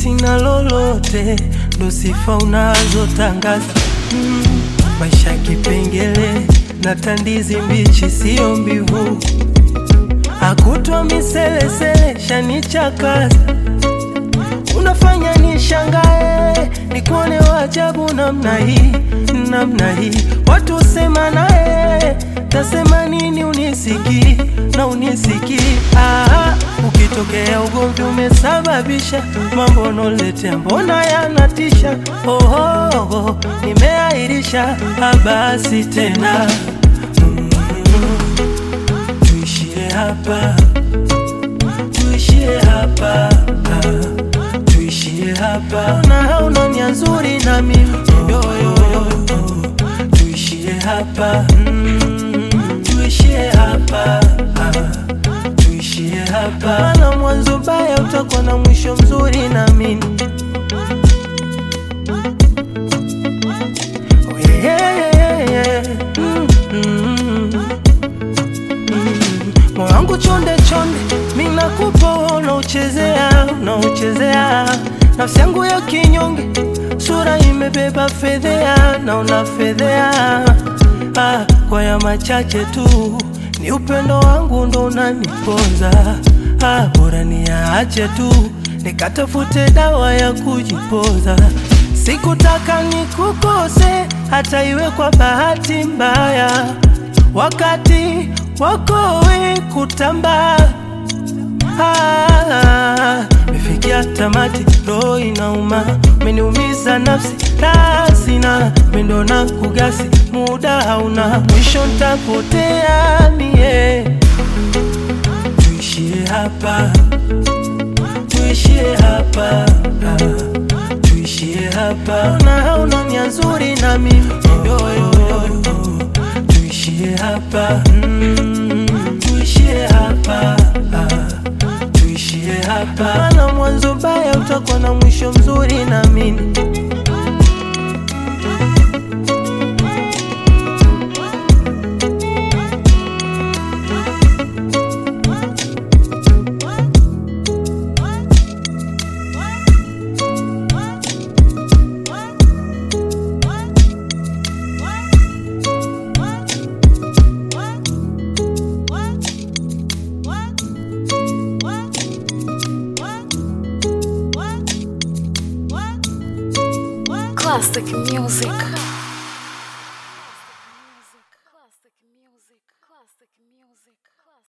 sina lolote, ndo sifa unazotangaza mm, maisha kipengele na tandizi mbichi, sio mbivu, akutwa miselesele shanichakaza, unafanya nishangae, nikuone wajabu namna hii, namna hii, watu sema naye tasema nini unisikii na unisikii ah, ukitokea ugomvi umesababisha mambo noletea, mbona yanatisha? Oh, oh, oh, nimeahirisha basi tena mm, tuishie hapa, tuishie hapa ah, tuishie hapa, na hauna nia nzuri na mimi yo, yo, yo, yo. tuishie hapa mm, tuishie hapa ah, tuishie hapa, maana mwanzo baya utakuwa na mwisho mzuri naamini. Oh, yeah, yeah, yeah. Mm, mm, mm. Moyo wangu chonde chonde, mi nakupa unauchezea, unauchezea nafsi yangu ya kinyonge, sura imebeba fedhea na unafedhea ah, kwa ya machache tu ni upendo wangu ndo unaniponza ah, bora niache tu nikatafute dawa ya kujipoza. Sikutaka nikukose hata iwe kwa bahati mbaya, wakati wako we kutamba Ah, mefikia tamati, roho inauma, meniumiza nafsi rasina, mendo na kugasi, muda hauna mwisho, ntapotea mie. Tuishie hapa, tuishie hapa, ah, tuishie hapa, na hauna nia nzuri na mimi yo, yo, yo, yo. Tuishie hapa mm, tuishie hapa ah, tuishie hapa, maana mwanzo baya utakuwa na mwisho mzuri naamini. Classic music. Classic music. Classic music.